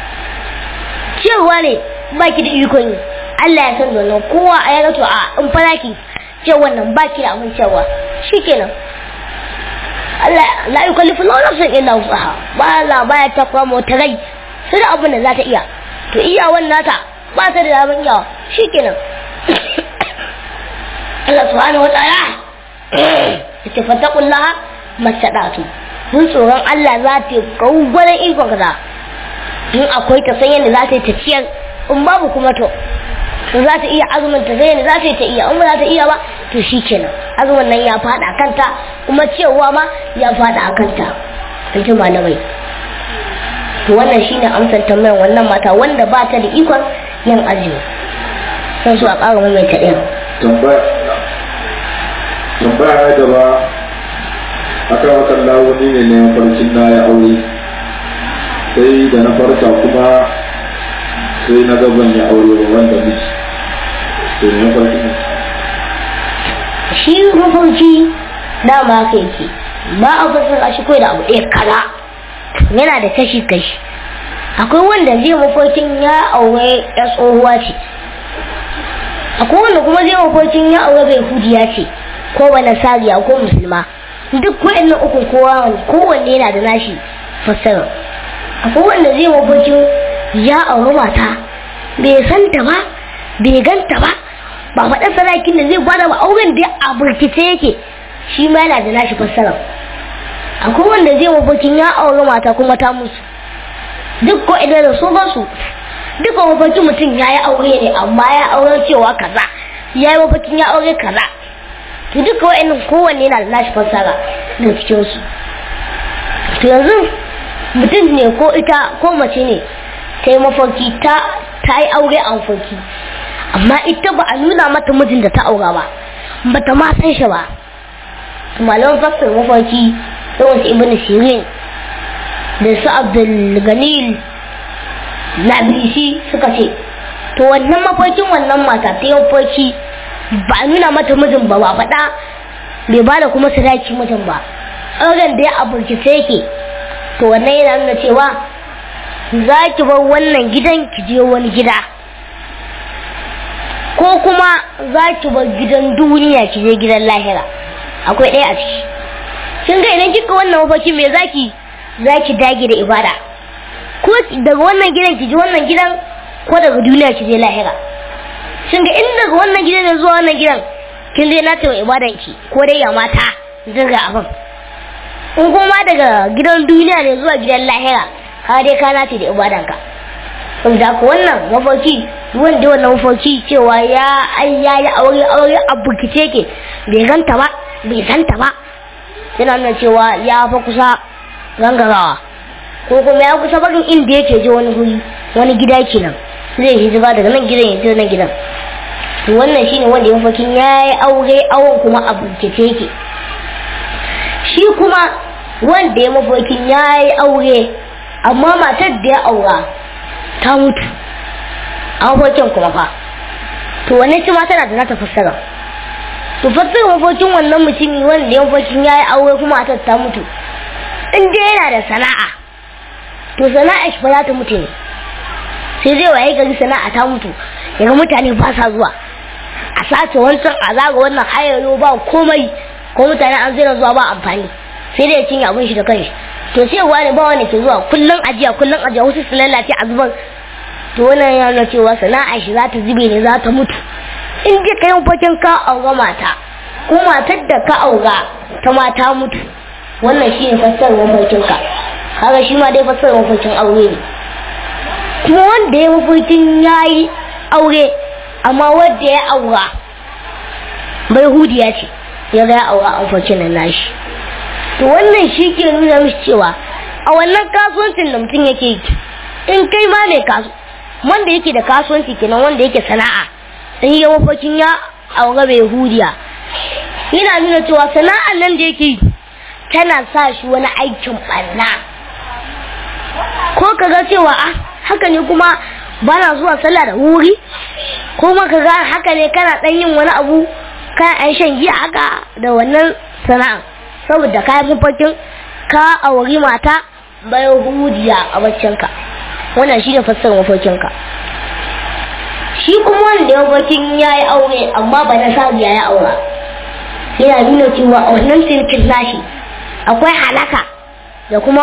Speaker 1: cewa ne ba ki da iko ne Allah ya san wannan kowa a yaga to a in fara ki ce wannan ba ki da abin cewa shikenan Allah la yukallifu Allahu nafsan illa wusaha ba Allah baya takwa mu ta rai sai da abin da za ta iya to iya wannan ta ba ta da abin iya shikenan Allah subhanahu wataala yace fattaqullaha masadatu mun tsoron Allah za ta yi gauгwaran ikon kaza in akwai ta san yadda za ta yi ta ciyar in babu kuma to za ta iya azumin ta sai za ta yi ta iya in ba za ta iya ba to shi kenan azumin nan ya fada a kanta kuma cewa ma ya fada a kanta in ji malamai to wannan shine amsar tambayar wannan mata wanda ba ta da ikon yin azumi san su a ƙara mai ta ɗaya
Speaker 3: tambaya na gaba akan wakan lawo ni ne na farcin na ya aure sai da na farka kuma sai na gaban ya aure wanda miji sai na farki ne
Speaker 1: shi mafarki dama haka yake ba a fasar shi kawai da abu ɗaya kaza yana da kashi kashi akwai wanda zai mafarkin ya aure ya tsohuwa ce akwai wanda kuma zai mafarkin ya aure bai hudiya ce ko wani sariya ko musulma duk wa'annan uku kowa kowanne yana da nashi fassara akwai wanda zai mafarkin ya auri mata bai san ta ba bai ganta ba ba faɗa sarakin da zai gwada ba auren da a burkice yake shi ma yana da nashi fassara akwai wanda zai mafarkin ya auri mata kuma ta musu duk ko idan da su ba su duk mafarkin mutum ya yi aure ne amma ya aure cewa kaza ya yi mafarkin ya aure kaza to duka wa'annan kowanne yana da nashi fassara da cikin su to yanzu mutum ne ko ita ko mace ne ta yi mafarki ta ta yi aure a mafarki amma ita ba a nuna mata mijin da ta aura ba ba ta ma san shi ba malaman fassara mafarki yawan su ibn sirin da su abdul ganil na bilisi suka ce to wannan mafarkin wannan mata ta yi mafarki ba a nuna mata mijin ba ba faɗa bai ba da kuma sadaki mijin ba auren da ya aburkice yake to wannan yana nuna cewa za ki bar wannan gidan ki je wani gida ko kuma za ki bar gidan duniya ki je gidan lahira akwai ɗaya a ciki kin ga idan kika wannan mafarki me zaki zaki dage da ibada ko daga wannan gidan ki je wannan gidan ko daga duniya ki je lahira kin ga in daga wannan gidan ne zuwa wannan gidan kin je na tawa ibadan ki ko dai ya mata daga abin in kuma daga gidan duniya ne zuwa gidan lahira ka dai ka nace da ibadan ka saboda ko wannan mafarki wanda wannan mafarki cewa ya ai ya yi aure aure a bukice ke bai ganta ba bai santa ba yana nuna cewa ya fa kusa gangarawa ko kuma ya kusa barin inda yake je wani guri wani gida kenan zai hijira daga nan gidan ya je nan gidan to wannan shine wanda ya mafarkin ya yi aure awon kuma a bukice yake shi kuma wanda ya mafarkin ya yi aure amma matar da ya aura ta mutu a mafarkin kuma fa to wannan shi ma tana da nata fassara to fassara mafarkin wannan mutumi wanda ya mafarkin ya yi aure kuma matar ta mutu in dai yana da sana'a to sana'a shi ba za ta mutu ne sai zai waye gari sana'a ta mutu daga mutane ba sa zuwa a sace wancan a zaga wannan hayayo ba komai ko mutane an zira zuwa ba amfani sai dai ya cinye abin shi da kanshi to sai wani ba wani ke zuwa kullum ajiya kullum ajiya wasu su lalace a zuban to wannan ya nuna cewa sana'a shi za ta zube ne za ta mutu in je ka yin fakin ka aura mata ko matar da ka aura ta mata mutu wannan shi ne fassarar mafarkin ka kaga shi ma dai fassarar mafarkin aure ne kuma wanda ya mafarkin ya yi aure amma wanda ya aura bai hudiya ce ya ga ya aura a mafarkin nan nashi to wannan shi ke nuna mishi cewa a wannan kasuwancin da mutum yake yi in kai ma mai kasu wanda yake da kasuwanci kenan wanda yake sana'a in yi mafarkin ya aure bai hudiya yana nuna cewa sana'ar nan da yake yi tana sa shi wani aikin ɓanna ko ka ga cewa a haka ne kuma ba na zuwa sallah da wuri ko ma ka ga haka ne kana ɗan yin wani abu kana ɗan shan giya haka da wannan sana'a saboda kayan mafarkin ka auri mata bai hudiya a baccinka wannan shi ne fassarar mafarkinka shi kuma wanda ya mafarkin ya yi aure amma ba na sabiya ya aura yana nuna cewa a wannan sirkin nashi akwai halaka da kuma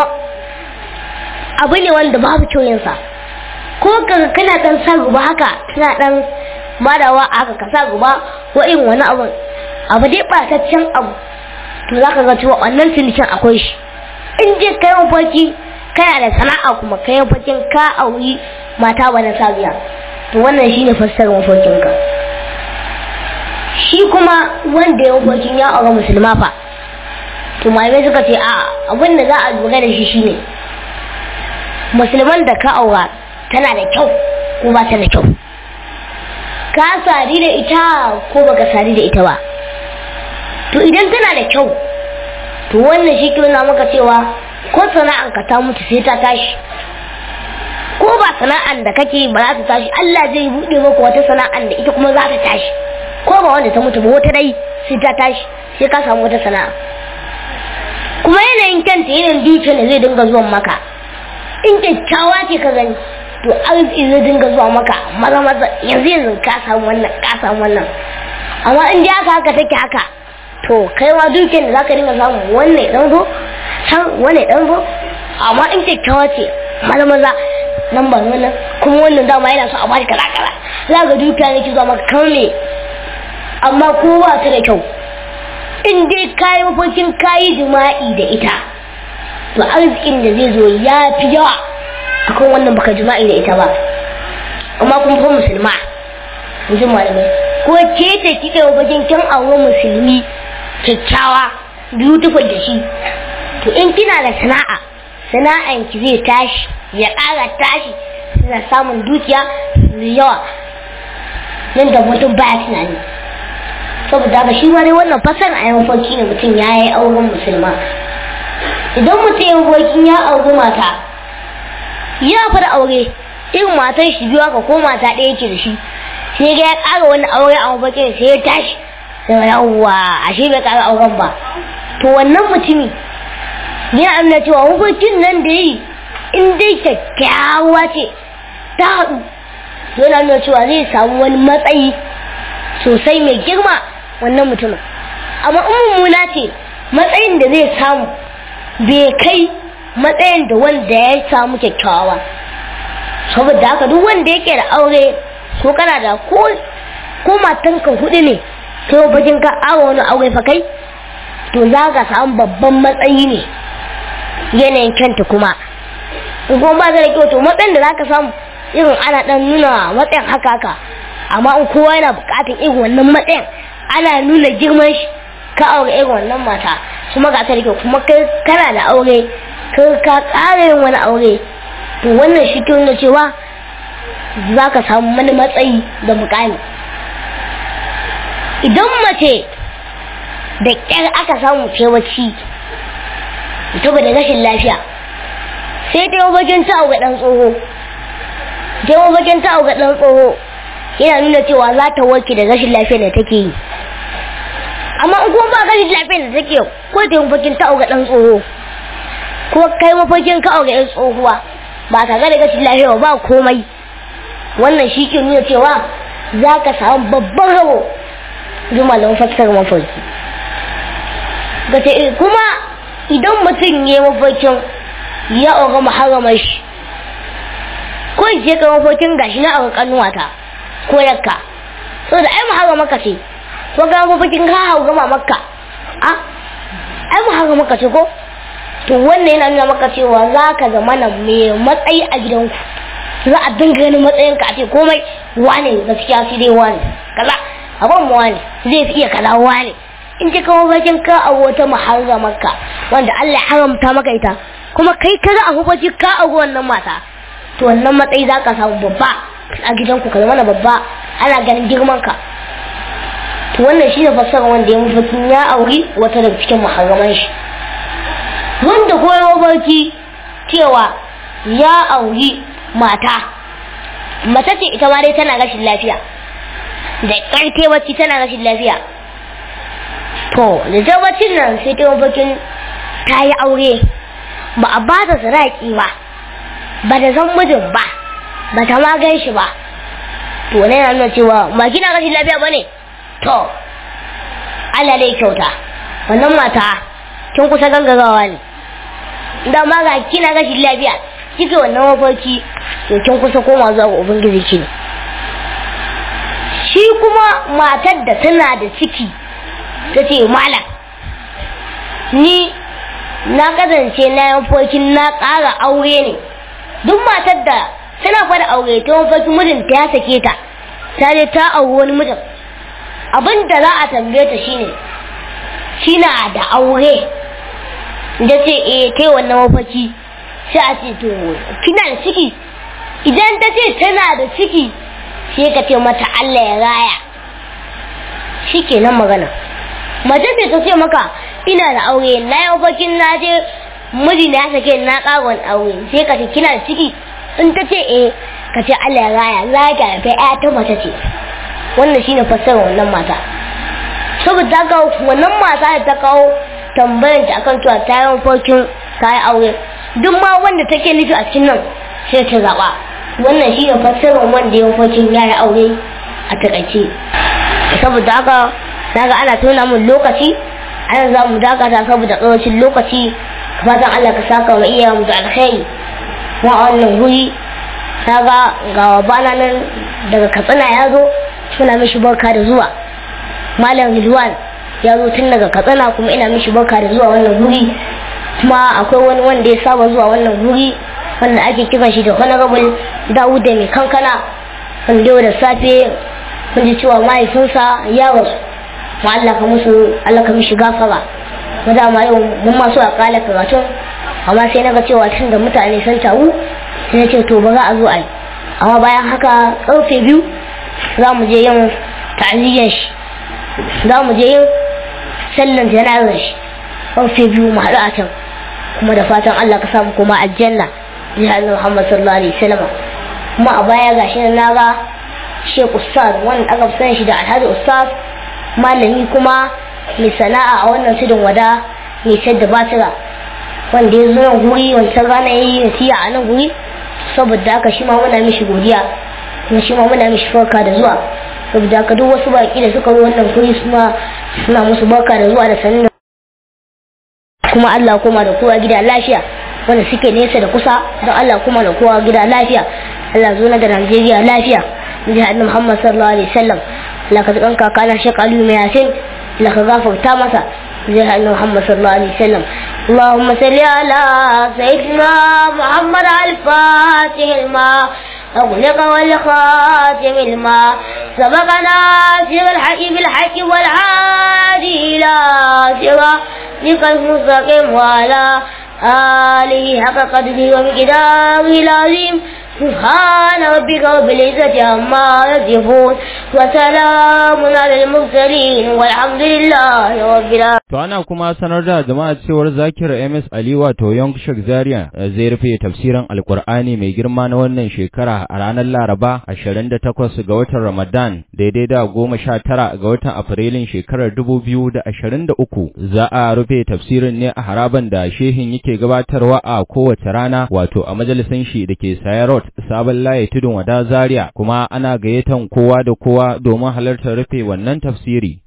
Speaker 1: abu ne wanda babu kyoyinsa ko kaga kana dan sa guba haka kana dan madawa haka ka sa guba ko irin wani abu abu dai ɓataccen abu to za ka ga cewa wannan cinikin akwai shi in je kai mafarki kana da sana'a kuma kai mafarkin ka auri mata ba na sabiya to wannan shine fassarar mafarkin ka shi kuma wanda ya mafarkin ya auri musulma fa to malamai suka ce a abin da za a lura da shi shine musulman da ka aura tana da kyau ko ba ta da kyau ka sari da ita ko baka sari da ita ba to idan tana da kyau to wannan shi ke nuna maka cewa ko sana'an ka ta mutu sai ta tashi ko ba sana'an da kake ba za ta tashi Allah zai buɗe maka wata sana'an da ita kuma za ta tashi ko ba wanda ta mutu ba wata dai sai ta tashi sai ka samu wata sana'a kuma yanayin kanta yanayin dukiyar da zai dinga zuwan maka in kyakkyawa ce ka gani to arziki zai dinga zuwa maka maza maza yanzu yanzu ka samu wannan ka samu wannan amma in ji haka haka take haka to kai ma dukiyar da zaka dinga samu wannan dan zo san wannan dan zo amma in kyakkyawa ce maza maza nan ba wannan kuma wannan dama yana so a bashi kala kala za ga dukiya ne ki zuwa maka kamar me amma ko ba ta da kyau in dai kayi mafarkin kayi jima'i da ita to arzikin da zai zo ya fi yawa akan wannan baka jima'i da ita ba amma kuma fa musulma in ji malamai ko ke ce kika yi mafarkin kin aure musulmi kyakkyawa beautiful da shi to in kina da sana'a sana'an ki zai tashi ya ƙara tashi suna samun dukiya da yawa nan da mutum baya tunani saboda haka shi ma dai wannan fasar a yan farki ne mutum ya yi auren musulma idan mutum ya farkin ya auri mata ya fara aure irin matan shi biyu haka ko mata ɗaya ce da shi sai ga ya ƙara wani aure a mafarkin sai ya tashi sai yawwa ashe bai ƙara auren ba to wannan mutumi yana nuna cewa mafarkin nan da yi in dai kyakkyawa ce ta haɗu yana nuna cewa zai samu wani matsayi sosai mai girma wannan mutumin amma in mummuna ce matsayin da zai samu bai kai matsayin da wanda ya samu kyakkyawa saboda haka duk wanda yake da aure ko kana da ko ko matanka hudu ne kai bakin ka awa wani aure fa kai to za ka samu babban matsayi ne yanayin kyanta kuma in kuma ba da kyau to matsayin da za ka samu irin ana dan nuna matsayin haka haka amma in kowa yana bukatar irin wannan matsayin ana nuna girman shi ka aure irin wannan mata kuma ga ta da kyau kuma kai kana da aure kai ka ƙara yin wani aure to wannan shi ke nuna cewa za ka samu wani matsayi da mukami idan mace da ƙyar aka samu kewaci saboda rashin lafiya sai ta yi bakin ta ga ɗan tsoho ta yi bakin ta ga ɗan tsoho yana nuna cewa za ta warke da rashin lafiya da take yi amma in kuma ba rashin lafiya da take ko ta yi bakin ta ga ɗan tsoho ko kai mafarkin ka ga ɗan tsohuwa ba tare da rashin lafiya ba komai wannan shi ke nuna cewa za ka samu babban rabo jumalin fassar mafarki gace kuma idan mutum ya mafarkin ya aure muharramar shi ko je ka mafarkin gashi na aure kanuwata ko yakka so da ai muharramar ce ko ga mafarkin ka hau gama makka a ai muharramar ce ko to wannan yana nuna maka cewa za ka zama na mai matsayi a gidanku za a dinga ganin matsayinka a ce komai wane gaskiya shi dai wane kaza abin mu wane zai fi iya kaza wane in ji kawo bakin ka a wata muharramarka wanda Allah ya haramta maka ita kuma kai ka za a hubaci ka a wannan mata to wannan matsayi za ka samu babba a gidanku ka zama na babba ana ganin girman ka to wannan shi ne fassara wanda ya mafarkin ya auri wata daga cikin muharraman shi wanda koyo barki cewa ya auri mata mace ce ita ma dai tana rashin lafiya da ƙarfe wacce tana rashin lafiya to da tabbacin nan sai ta mafarkin ta yi aure ba a ba ta sadaki ba ba da zan mijin ba ba ta ma gan shi ba to ne na nuna cewa ba kina rashin lafiya ba ne to Allah dai kyauta wannan mata kin kusa gangarawa ne da ma ga kina rashin lafiya kike wannan mafarki to kin kusa koma zuwa ga ubangiji ki shi kuma matar da tana da ciki ta ce malam ni na kasance na mafarkin na ƙara aure ne duk matar da tana fada aure ta mafarkin mijinta ya sake ta ta je ta auri wani mijin abin da za a tambaye ta shine kina da aure da ce eh kai wannan mafarki sai a ce to kina da ciki idan ta ce tana da ciki sai ka ce mata Allah ya raya shi kenan magana mace ce ta ce maka ina da aure na yi mafarkin na je miji na ya sake na ƙagon aure sai ka ce kina da ciki in ta ce eh ka ce Allah ya raya za ka haifa ya ta mace ce wannan shine fassarar wannan mata saboda haka wannan mata da ta kawo tambayar ta akan cewa ta yi mafarkin ta yi aure duk ma wanda take nufi a cikin nan sai ta zaɓa wannan shi ne fassarar wanda ya mafarkin ya yi aure a takaice saboda haka naga ana tona min lokaci ana za mu dakata saboda ƙarancin lokaci fatan Allah ka saka wa iya mu da alkhairi kuma a wannan guri naga ga wabana nan daga katsina ya zo suna mishi barka da zuwa malam Ridwan ya zo tun daga katsina kuma ina mishi barka da zuwa wannan guri kuma akwai wani wanda ya saba zuwa wannan guri wanda ake kiran shi da honorable Dawud da mai kankana wanda yau da safe kun ji cewa mahaifinsa ya rasu ma Allah ka musu Allah ka mishi gafara mu da ma yau mun ma so a kala karatun amma sai naga cewa tun da mutane sun taru sai na ce to ba za a zo a yi amma bayan haka karfe biyu za mu je yin ta'aziyyar shi za mu je yin sallan jana'ar shi karfe biyu mu haɗu a can kuma da fatan Allah ka samu kuma aljanna jihar Muhammad sallallahu alaihi wasallam kuma a baya gashi na ga Sheikh Ustaz wanda aka fi shi da Alhaji Ustaz malami kuma mai sana'a a wannan tudun wada mai sayar da batira wanda ya zo nan guri wancan rana ya yi nasiya a nan guri saboda haka shi ma muna mishi godiya kuma shi ma muna mishi farka da zuwa saboda ka duk wasu baki da suka zo wannan kuri suna suna musu barka da zuwa da sanin kuma Allah kuma da kowa gida lafiya wanda suke nesa da kusa don Allah kuma da kowa gida lafiya Allah zo na da Najeriya lafiya jihar Muhammad sallallahu alaihi wasallam Allah ka tsakan kakana Sheikh Ali mai Yasin Allah ka gafarta masa jihar Muhammad sallallahu alaihi wasallam اللهم صل على سيدنا محمد الفاتح الماء أغلق والخاتم الماء سبقنا سر الحق بالحق والعادي إلى صراطك المستقيم وعلى آله حق قدره ومقداره العظيم سبحان ربك رب العزة عما يصفون وسلام على المرسلين والحمد لله رب العالمين
Speaker 2: To ana kuma sanar da jama'a cewar Zakir MS Ali wato Young Sheikh Zaria zai rufe tafsirin Alkur'ani mai girma na wannan shekara a ranar Laraba 28 ga watan Ramadan daidai da 19 ga watan Afrilun shekarar 2023 za a rufe tafsirin ne a haraban da shehin yake gabatarwa a kowace rana wato a majalisan shi da ke Sayarot sabon laye tudun wada Zaria kuma ana gayyatan kowa da kowa domin halartar rufe wannan tafsiri